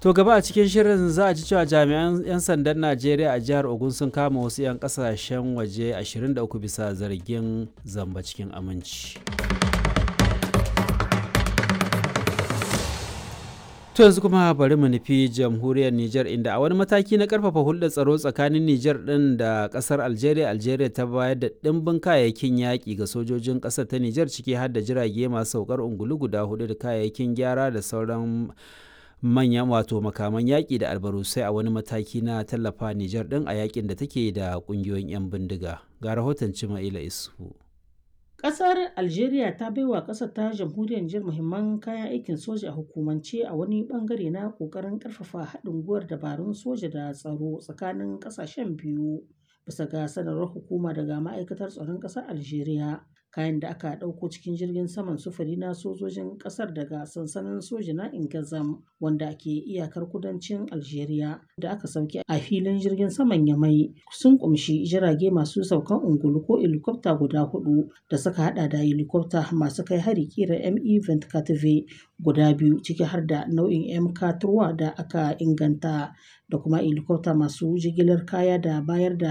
To gaba a cikin shirin za a ji cewa jami'an 'yan sandan Najeriya a jihar Ogun sun kama wasu 'yan kasashen waje 23 bisa zargin zamba cikin aminci. To yanzu kuma bari mu nufi jamhuriyar Nijar inda a wani mataki na karfafa hulɗar tsaro tsakanin Nijar ɗin da ƙasar Algeria, Algeria ta bayar da ɗimbin kayayyakin yaƙi ga sojojin ƙasar ta Nijar ciki har da jirage masu saukar ungulu guda hudu da kayayyakin gyara da sauran manyan wato makaman yaƙi da albarusai a wani mataki na tallafa Nijar ɗin a yaƙin da take da ƙungiyoyin 'yan bindiga. Ga rahoton Cima'ila Isu. Ƙasar Algeria ta baiwa ƙasar ta jamhuriyar Nijar muhimman kayan aikin soja a hukumance a wani bangare na ƙoƙarin ƙarfafa haɗin gwiwar dabarun soja da tsaro tsakanin ƙasashen biyu. Bisa ga sanarwar hukuma daga ma'aikatar tsaron ƙasar Algeria, kayan da aka ɗauko cikin jirgin saman sufuri na sojojin ƙasar daga sansanin soja na Ingazam wanda ke iyakar kudancin Algeria da aka sauke a filin jirgin saman Yamai sun kumshi jirage masu saukan ungulu ko helikwafta guda hudu da suka hada da helikwafta masu kai hari kira ME Ventcative guda biyu ciki har da nau'in MK da aka inganta da kuma helikwafta masu jigilar kaya da bayar da